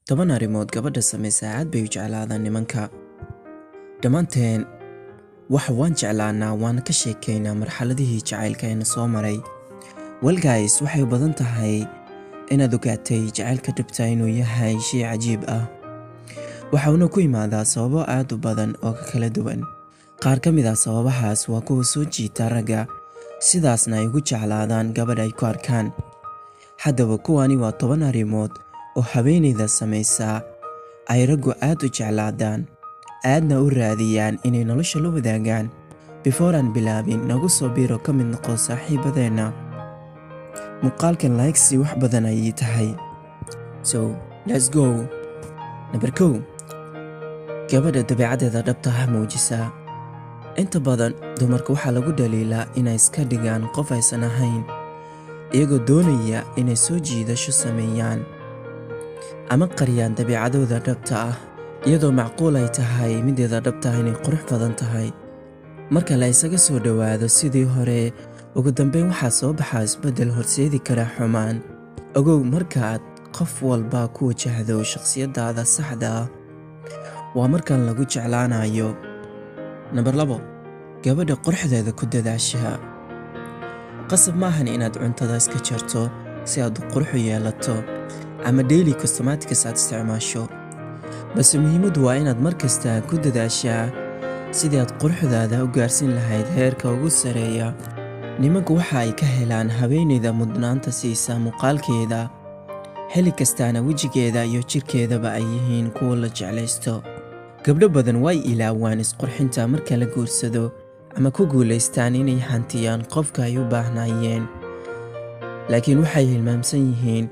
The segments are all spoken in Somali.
toban arrimood gabadha samaysa aad bay u jeclaadaan nimanka dhammaanteen wax waan jeclaanaa waana ka sheekaynaa marxaladihii jacaylka eena soo maray welgays waxay u badan tahay inaad ogaatay jacaylka dhabta inuu yahay shay cajiib ah waxauna ku yimaadaa sababo aad u badan oo ka kala duwan qaar ka mid ah sababahaas waa kuwa soo jiita ragga sidaasna ay ugu jeclaadaan gabadh ay ku arkaan haddaba kuwani waa toban arrimood oo haweenayda samaysaa ay raggu aad u jeclaadaan aadna u raadiyaan inay nolosha la wadaagaan bifooraan bilaabin nagu soo biiro ka mid noqo saaxiibadeenna muuqaalkan laygsi wax badan ayay tahay so let's go namber kow gabadha dabeecaddeeda dhabta ha muujisaa inta badan dumarka waxaa lagu dhaliilaa inay iska dhigaan qof aysan ahayn iyagoo doonaya inay soo jiidasho sameeyaan ama qariyaan dabiicadooda dhabta ah iyadoo macquul ay tahay mideeda dhabta ah inay qurux badan tahay marka la isaga soo dhowaado sidii hore ugu dambeyn waxaa soo baxaa isbeddel horseedi kara xumaan ogow markaaad qof walba ku wajahdo shakhsiyaddaada saxda ah waa markan lagu jeclaanayo namber labo gabadha quruxdeeda ku dadaashaa qasab maahan inaad cuntada iska jarto si aad qurux u yeelato ama daily costomatics aad isticmaasho balse muhiimaddu waa inaad mar kasta ku dadaashaa sidii aad quruxdaada u gaarsiin lahayd heerka ugu sareeya nimanku waxa ay ka helaan haweenayda mudnaanta siisa muuqaalkeeda xilli kastaana wejigeeda iyo jidhkeedaba ay yihiin kuwa la jeclaysto gabdho badan way ilaawaan isqurxinta marka la guursado ama ku guulaystaan inay hantiyaan qofka ay u baahnaayeen laakiin waxay hilmaamsan yihiin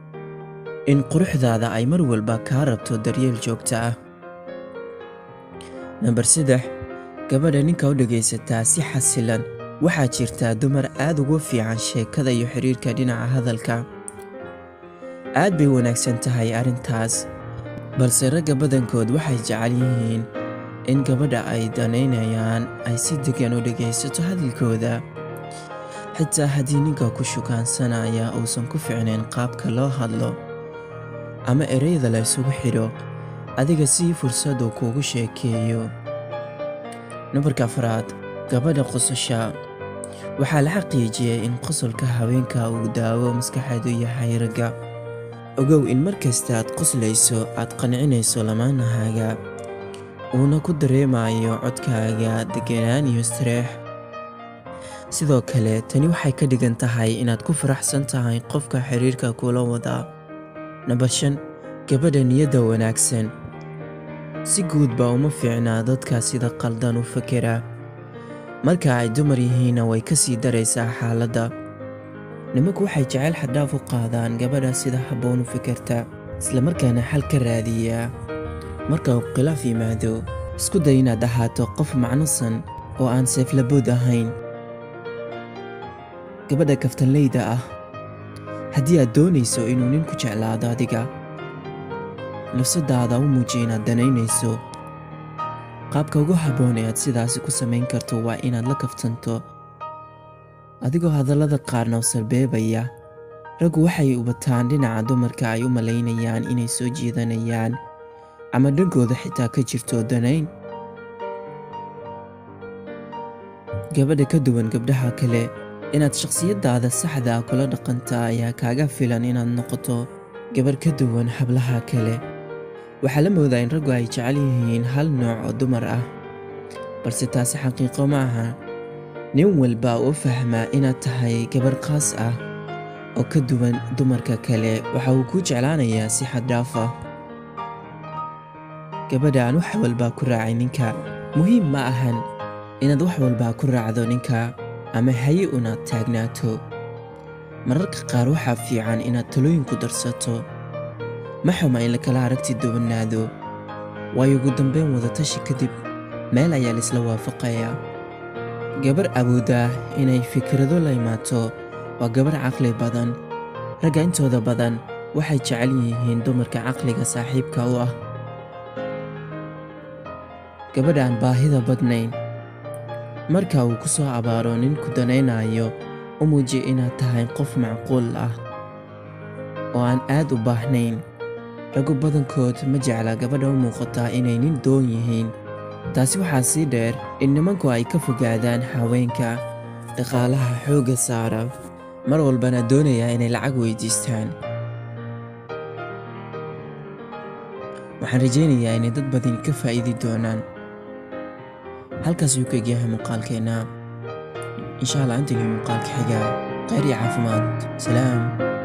in quruxdaada ay mar walba kaa rabto daryeel joogto ah namber saddex gabadha ninka u dhegaysataa si xasilan waxaa jirtaa dumar aad ugu fiican sheekada iyo xidhiirka dhinaca hadalka aad bay wanaagsan tahay arrintaas balse ragga badankood waxay jecel yihiin in gabadha ay danaynayaan ay si degan u dhegaysato hadalkooda xitaa haddii ninka ku shukaansanaya uusan ku ficnayn qaabka loo hadlo ama ereyada la ysugu xidho adiga sii fursadu kuugu sheekeeyo nambarka afraad gabadha qososha waxaa la xaqiijiyey in qosolka haweenka uu daawo maskaxeedu yahay ragga ogow in mar kasta aad qoslayso aad qancinayso lamaanahaaga uuna ku dareemayo codkaaga deganaan iyo istareex sidoo kale tani waxay ka dhigan tahay inaad ku faraxsan tahay qofka xiriirka kula wadaa nambar shan gabadha niyadda wanaagsan si guud baa uma fiicnaa dadka sida qaldan u fakera marka ay dumar yihiinna way ka sii daraysaa xaaladda nimanku waxay jeceyl xadhaaf u qaadaan gabadha sida habboon u fikirta islamarkaana xal ka raadiyaa marka uu khilaaf yimaado isku day inaad ahaato qof macnosan oo aan seeflabood ahayn gabadha kaftanleyda ah haddii aad doonayso inuu ninku jeclaado adiga nafsadaada u muujiya inaad danaynayso qaabka ugu habboon ee aad sidaasi ku samayn karto waa inaad la kaftanto adigoo hadallada qaarna u salbeebaya raggu waxay ubataan dhinaca dumarka ay u malaynayaan inay soo jiidanayaan ama dhankooda xitaa ka jirto danayn gabadha ka duwan gabdhaha kale inaad shakhsiyaddaada saxda ah kula dhaqanta ayaa kaaga filan inaad noqoto gabarh ka duwan hablaha kale waxaa la moodaa in raggu ay jecel yihiin hal nooc oo dumar ah balse taasi xaqiiqo ma aha nin walba u fahmaa inaad tahay gabarh khaas ah oo ka duwan dumarka kale waxa uu kuu jeclaanayaa si xaddhaaf ah gabadha aan wax walbaa ku raacay ninka muhiim ma ahan inaad wax walbaa ku raacdo ninka ama haye unaad taagnaato mararka qaar waxaa fiican inaad talooyin ku darsato ma xuma in lakala aragti duwanaado waayo ugu dambeyn wadatashi kadib meel ayaa laisla waafaqayaa gabar awoodda inay fikrado la imaato waa gabar caqli badan ragga intooda badan waxay jecel yihiin dumarka caqliga saaxiibka u ah gabadha aan baahida badnayn marka uu ku soo abaaro nin ku danaynayo u muuji inaad tahay qof macquul ah oo aan aad u baahnayn raggu badankood ma jecla gabadha u muuqataa inay nin doon yihiin taasi waxaa sii dheer in nimanku ay ka fogaadaan haweenka dhaqaalaha xoogga saara mar walbana doonaya inay lacag weydiistaan waxaan rajaynayaa inay dad badan ka faa'iidi doonaan halkaas ayuu ka egyahay muuqaalkeenna insha allah intaynu muuqaalka xiga khayr iyo caafimaad salaam